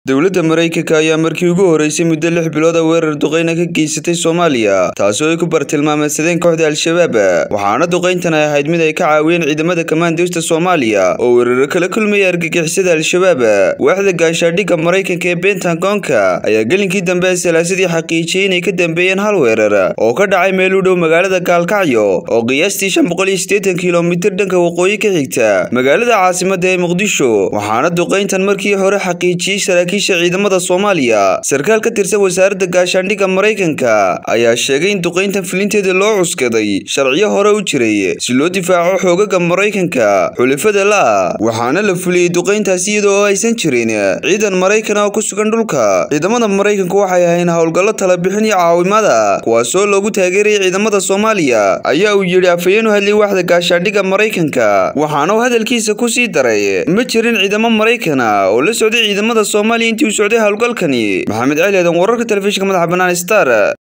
dowladda maraykanka ayaa markii ugu horeysay muddo lix bilood a weerar duqeyna ka geysatay soomaaliya taasoo ay ku bartilmaameedsadeen kooxda al-shabaab waxaana duqeyntan ay ahayd mid ay ka caawiyeen ciidamada kamaandowsta soomaaliya oo weeraro kala kulmaya argagixisada al-shabaab waaxda gaashaadhigga maraykanka ee bentagonka ayaa gelinkii dambe ee salaasadii xaqiijiyey inay ka dambeeyeen hal weerar oo ka dhacay meel u dhow magaalada gaalkacyo oo qiyaastii shan boqol iyo siddeetan kilomitir dhanka waqooyi ka xigta magaalada caasimada ee muqdisho waxaana duqeyntan markii hore xaqiijiyey saraakiisha ciidamada soomaaliya sarkaal ka tirsan wasaaradda gaashaandhigga maraykanka ayaa sheegay in duqeyntan filinteeda loo cuskaday sharciyo hore u jiray si loo difaaco xoogaga maraykanka xulafada la waxaana la fuliyey duqeyntaasi iyadoo oo aysan jirin ciidan maraykan oo ku sugan dhulka ciidamada maraykanku waxay ahayn howlgallo talabixin iyo caawimada kuwaasoo loogu taageerayay ciidamada soomaaliya ayaa uu yidhi afhayeen u hadlay waaxda gaashaandhigga maraykanka waxaana uu hadalkiisa ku sii daray ma jirin ciidamo maraykana oo la socday ciidamada soomaaliya intii uu socday howlgalkani maxamed cali aadan wararka telefishinka madaxa bannaan star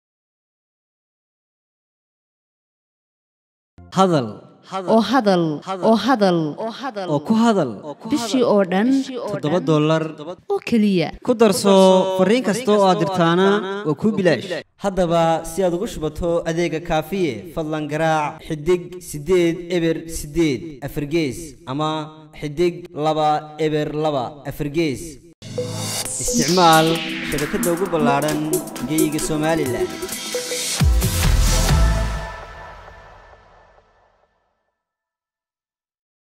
hadal oo hadal oo hadal oo ku hadal bishii oo dhan toddoba dollar oo keliya ku darso fariin kasta oo aad dirtaana waa kuu bilaash haddaba si aad ugu shubato adeega kaafiye fadlan garaac xidig siddeed eber siddeed afargees ama xidig laba eber laba afargees isticmaal shabakadda ugu ballaadhan geeyiga somalilan